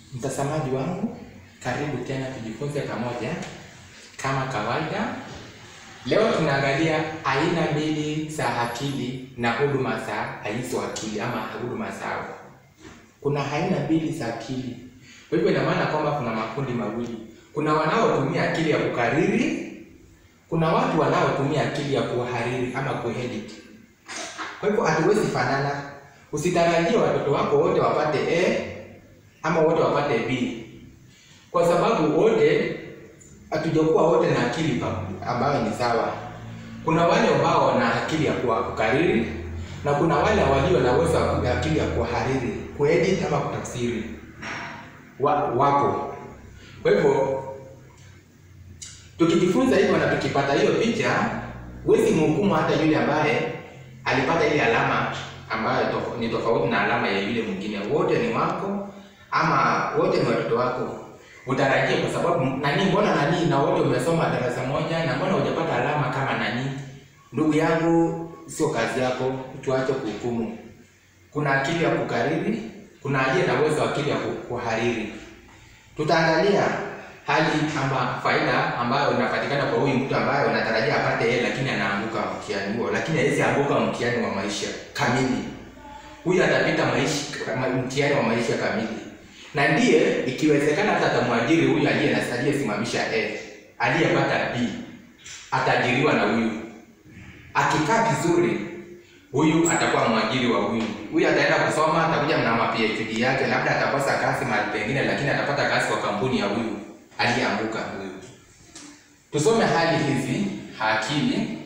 Mtazamaji wangu, karibu tena tujifunze pamoja kama kawaida. Leo tunaangalia aina mbili za akili na huduma za hizo akili ama huduma zao. Kuna aina mbili za akili, kwa hivyo ina maana kwamba kuna makundi mawili. Kuna wanaotumia akili ya kukariri, kuna watu wanaotumia akili ya kuhariri ama kuedit. Kwa hivyo hatuwezi fanana. Usitarajie watoto wako wote wapate A ama wote wapate B, kwa sababu wote hatujakuwa wote na akili ambayo ni sawa. Kuna wale ambao wana akili ya kukariri na kuna wale walio na uwezo wa akili ya kuhariri, kuedit ama kutafsiri. Wa, wapo. Kwa hivyo tukijifunza hivyo na tukipata hiyo picha, huwezi mhukumu hata yule ambaye alipata ile alama ambayo tof ni tofauti na alama ya yule mwingine. Wote ni wako ama wote ni watoto wako. Utarajie kwa sababu nani, mbona nani na wote umesoma darasa moja na mbona hujapata alama kama nani? Ndugu yangu, sio kazi yako, tuache kuhukumu. Kuna akili ya kukariri, kuna aliye na uwezo wa akili ya kuhariri. Tutaangalia hali ama faida ambayo inapatikana kwa huyu mtu ambaye unatarajia apate yeye, lakini anaanguka mtihani huo, lakini hawezi anguka mtihani wa maisha kamili. Huyu atapita maisha mtihani wa maisha kamili, na ndiye ikiwezekana hata atamwajiri huyu aliye aliyesimamisha A, aliyepata B ataajiriwa na huyu. Akikaa vizuri, huyu atakuwa mwajiri wa huyu. Huyu ataenda kusoma, atakuja na ma PhD yake, labda atakosa kazi mahali pengine, lakini atapata kazi kwa kampuni ya huyu aliyeanguka huyu. Tusome hali hizi akili.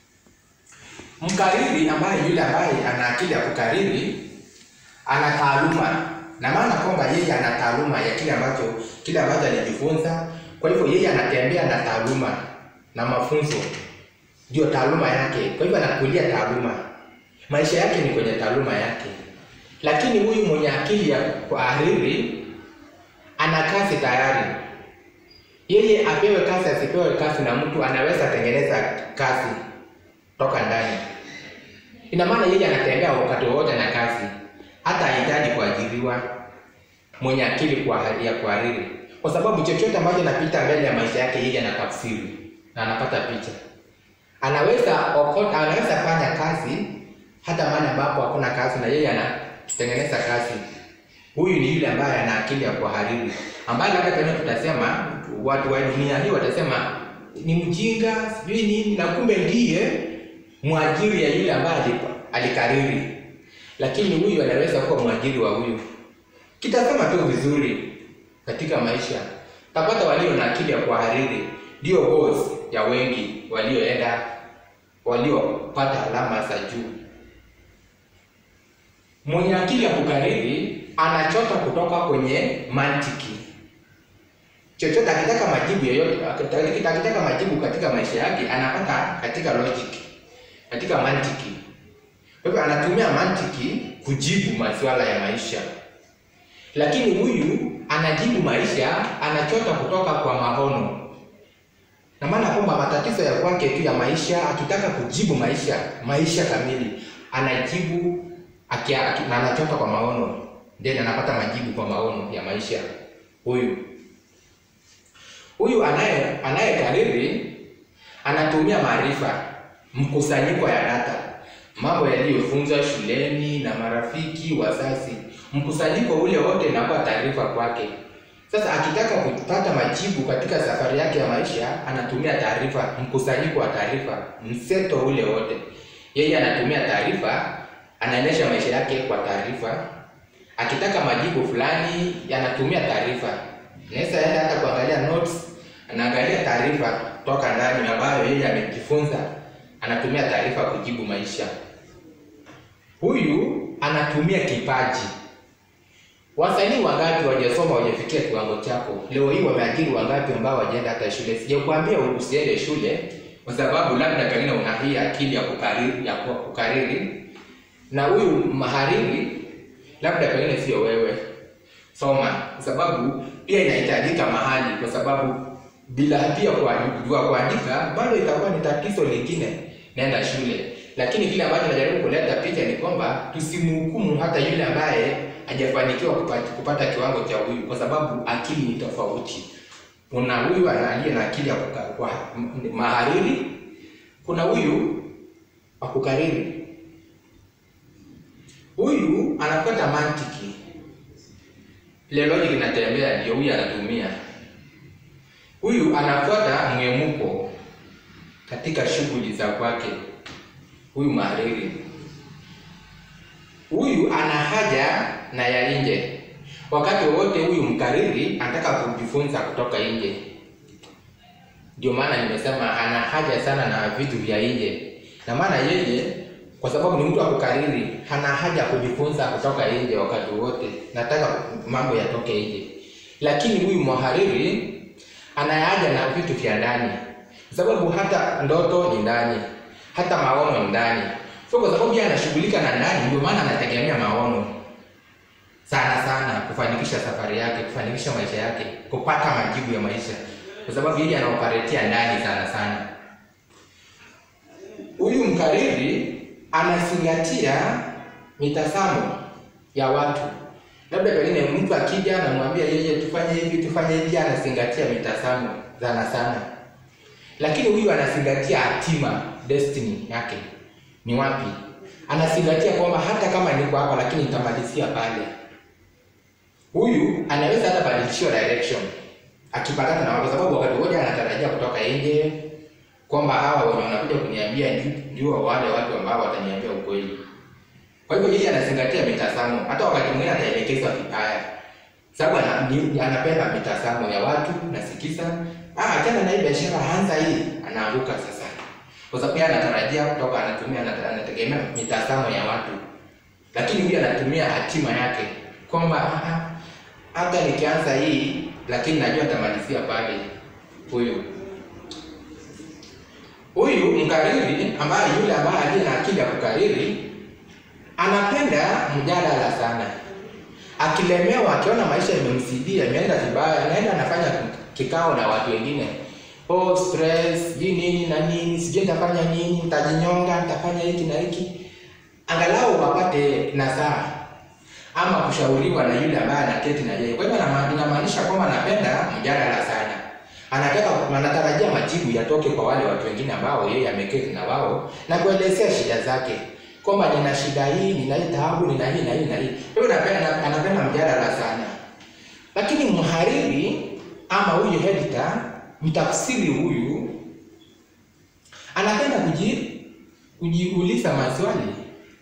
Mkariri ambaye yule ambaye ana akili ya kukariri ana taaluma, na maana kwamba yeye ana taaluma ya kile ambacho kile ambacho alijifunza. Kwa hivyo yeye anatembea na taaluma na mafunzo, ndio taaluma yake. Kwa hivyo anakulia taaluma, maisha yake ni kwenye taaluma yake. Lakini huyu mwenye akili ya kuhariri ana kazi tayari yeye apewe kazi asipewe kazi na mtu anaweza tengeneza kazi toka ndani. Ina maana yeye anatembea wakati wowote na kazi, hata hahitaji kuajiriwa. Mwenye akili kwa ya kuhariri, kwa sababu chochote ambacho napita mbele ya maisha yake yeye anatafsiri na anapata picha. Anaweza okota, anaweza fanya kazi hata mahali ambapo hakuna kazi, na yeye anatengeneza kazi. Huyu ni yule ambaye ana akili ya kuhariri, ambaye labda pengine tutasema watu wa dunia hii watasema ni mjinga sijui nini, na kumbe ndiye mwajiri ya yule ambaye alikariri. Lakini huyu anaweza kuwa mwajiri wa huyu. Kitasema tu vizuri katika maisha, tapata walio na akili ya kuhariri ndio boss ya wengi walioenda waliopata alama za juu. Mwenye akili ya kukariri anachota kutoka kwenye mantiki chochote akitaka majibu yoyote, akitaka majibu katika maisha yake anapata katika logic, katika mantiki. Kwa hivyo anatumia mantiki kujibu masuala ya maisha, lakini huyu anajibu maisha, anachota kutoka kwa maono, na maana kwamba matatizo ya kwake tu ya maisha, akitaka kujibu maisha maisha kamili, anajibu akia, akia, na anachota kwa maono, ndio anapata majibu kwa maono ya maisha huyu huyu anaye anayekariri anatumia maarifa, mkusanyiko ya data, mambo yaliyofunzwa shuleni na marafiki, wazazi, mkusanyiko ule wote inakuwa taarifa kwake. Sasa akitaka kupata majibu katika safari yake ya maisha, anatumia taarifa, mkusanyiko wa taarifa, mseto ule wote. Yeye anatumia taarifa, anaendesha maisha yake kwa taarifa. Akitaka majibu fulani, anatumia taarifa. Naweza enda hata kuangalia notes anaangalia taarifa toka ndani ambayo yeye amejifunza, anatumia taarifa kujibu maisha. Huyu anatumia kipaji. Wasanii wangapi wajasoma wajafikia kiwango chako? Leo hii wameajiri wangapi ambao wajaenda hata shule? Sijakwambia usiende shule kwa sababu labda pengine una hii akili ya kukariri, ya kukariri, na huyu mahariri labda pengine sio wewe. Soma kwa sababu pia inahitajika mahali, kwa sababu bila pia kujua kuandika bado itakuwa ni tatizo lingine. Nenda shule, lakini kile ambacho najaribu kuleta picha ni kwamba tusimhukumu hata yule ambaye hajafanikiwa kupata, kupata kiwango cha huyu kwa sababu akili ni tofauti. Kuna huyu aliye na akili ya kuka- kwa m- mahariri, kuna huyu wa kukariri. Huyu anafuata mantiki, ile logic inatembea, ndio huyu anatumia. Huyu anafuata mwemuko katika shughuli za kwake, huyu mahariri. Huyu ana haja na ya nje. Wakati wowote huyu mkariri anataka kujifunza kutoka nje. Ndio maana nimesema ana haja sana na vitu vya nje, na maana yeye kwa sababu ni mtu wa kukariri, hana haja kujifunza kutoka nje wakati wote, nataka mambo yatoke nje. Lakini huyu mhariri ana haja na vitu vya ndani, kwa sababu hata ndoto ni ndani, hata maono ni ndani. So kwa sababu yeye anashughulika na ndani, ndio maana anategemea maono sana sana kufanikisha safari yake, kufanikisha maisha yake, kupata majibu ya maisha, kwa sababu yeye anaoperatia ndani sana sana. Huyu mkariri anazingatia mitazamo ya watu. Labda pengine mtu akija anamwambia yeye tufanye hivi tufanye hivi, anazingatia mitazamo sana sana, lakini huyu anazingatia hatima, destiny yake ni wapi. Anazingatia kwamba hata kama niko hapa, lakini nitamalizia pale. Huyu anaweza hata badilishiwa direction akipatana na watu, kwa sababu wakati wote anatarajia kutoka nje kwamba hawa wenye wanakuja kuniambia ndi- ndio wale watu ambao wataniambia ukweli. Kwa hivyo yeye anazingatia mitazamo, hata wakati mwingine ataelekezwa vibaya, sababu ana, ni- anapenda mitazamo ya watu. Nasikiza ah, achana na hii biashara, anza hii, anaanguka sasa, kwa sababu yeye anatarajia kutoka, anatumia anata- anategemea mitazamo ya watu, lakini huyu anatumia hatima yake kwamba ah, ah, hata nikianza hii, lakini najua nitamalizia pale. Huyu huyu mkariri ambaye yule ambaye aliye na akili ya kukariri anapenda mjadala sana. Akilemewa, akiona maisha imemsidia, imeenda vibaya, anaenda anafanya kikao na watu wengine, oh stress, sijui nini na nini, sijui nitafanya nini, nitajinyonga, nitafanya hiki na hiki, angalau wapate nasaha ama kushauriwa na yule ambaye anaketi na yeye. Kwa hivyo inama- inamaanisha kwamba anapenda mjadala sana, anataka anatarajia majibu yatoke kwa wale watu wengine ambao yeye ameketi na wao na kuelezea shida zake kwamba nina shida hii, nina hii taabu, nina hii na hii na hii. Kwa hivyo anapenda anapenda mjadala sana, lakini mhariri ama huyu editor, mtafsiri huyu anapenda kuji kujiuliza maswali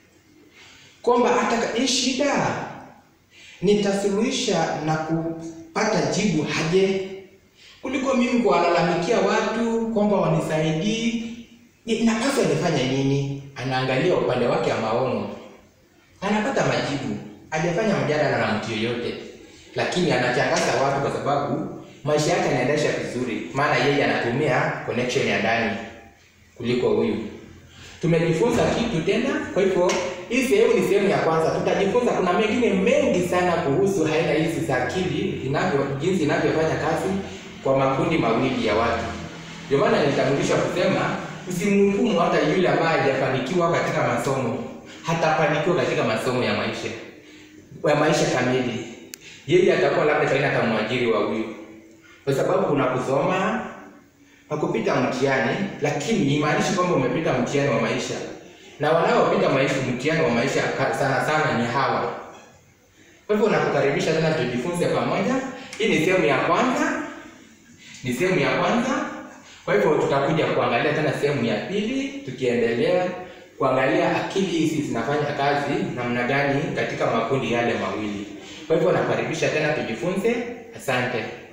kwamba hata hii shida nitasuluhisha na kupata jibu haje, kuliko mimi kuwalalamikia watu kwamba wanisaidii. Ni- Napaswa nifanye nini? Anaangalia upande wake wa maono, anapata majibu. Hajafanya mjadala na mtu yoyote, lakini anachangaza watu kwa sababu maisha yake yanaendesha vizuri, maana yeye anatumia connection ya ndani kuliko huyu tumejifunza kitu tena. Kwa hivyo hii sehemu ni sehemu ya kwanza, tutajifunza kuna mengine mengi sana kuhusu aina hizi za akili inavyo jinsi inavyofanya kazi kwa makundi mawili ya watu. Ndio maana nilitangulisha kusema usimhukumu hata yule ambaye hajafanikiwa katika masomo, hatafanikiwa katika masomo ya maisha ya maisha kamili. Yeye atakuwa labda pengine atamwajiri wa huyu, kwa sababu kuna kusoma hakupita mtihani, lakini imaanishi kwamba umepita mtihani wa maisha. Na wanaopita maisha mtihani wa maisha ka- sana sana ni hawa. Kwa hivyo nakukaribisha tena tujifunze pamoja. Hii ni sehemu ya kwanza, ni sehemu ya kwanza. Kwa hivyo tutakuja kuangalia tena sehemu ya pili, tukiendelea kuangalia akili hizi zinafanya kazi namna gani katika makundi yale mawili. Kwa hivyo nakukaribisha tena tujifunze. Asante.